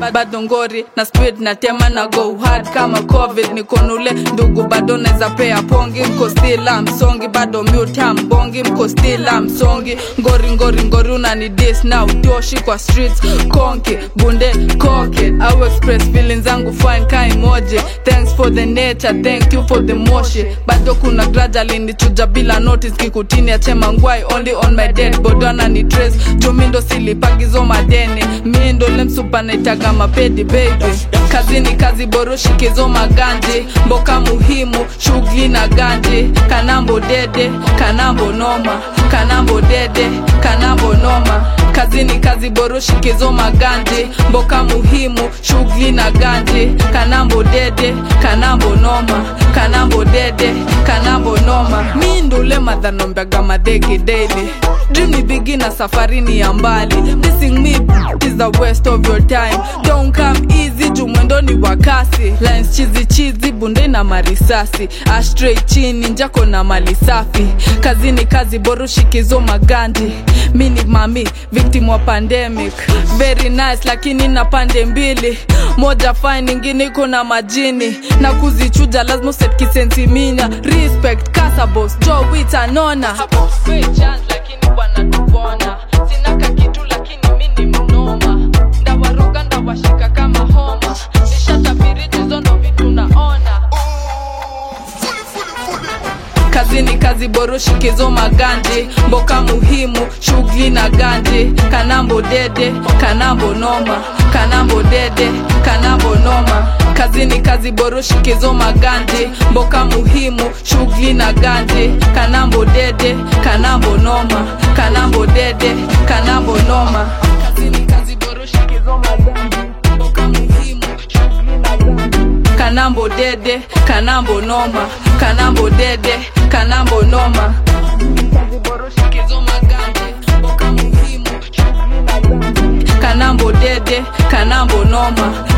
bado ngori na speed na tema na go hard kama covid nikonule ndugu bado naweza pea pongi mko stila msongi bado muta mbongi mko stila msongi ngori ngori ngori unani dis na utoshi kwa streets konki bunde koke au express feelings zangu fine kai moje thanks for the nature thank you for the moshi bado kuna graja linichuja bila notice kikutini achema ngwai only on my dead bodona ni trace jumindo silipagizo madeni mindo lemsupa naitaga mapedi baby kazini kazi boroshikizo maganji mboka muhimu shughuli na ganji kanambo dede kanambo noma kanambo dede kanambo noma kazini kazi boroshikizo maganji mboka muhimu shughuli na ganji kanambo dede kanambo noma kanambo dede kanambo noma mi ndule madhanombeaga madhegi daily dream ni bigi na safari ni ya mbali missing me is the waste of your time don't come easy juu mwendo ni wa kasi lines chizi chizi bunde na marisasi ashtray chini njako na mali safi kazini kazi borushikizo magandi mi ni mami victim wa pandemic very nice lakini na pande mbili moja fine ingine iko na majini na kuzichuja lazima uset kisentiminya respect kasabos jo witanona lakini wanatupona sinaka kitu lakini mi ni mnoma ndawaroga ndawashika kama homa nishatabiri jizo ndo vitu naona kazini kazi boroshikizo maganji mboka muhimu shughuli na ganji kanambo dede kanambo noma kanambo dede kanambo noma kazini kazi boroshikizo maganji mboka muhimu shughuli na ganji kanambo dede kanambo noma kanambo dede kanambo noma kazini kazi boroshikizo maganji mboka muhimu shughuli na ganji kanambo dede kanambo noma kanambo dede kanambo noma kanambo dede kanambo noma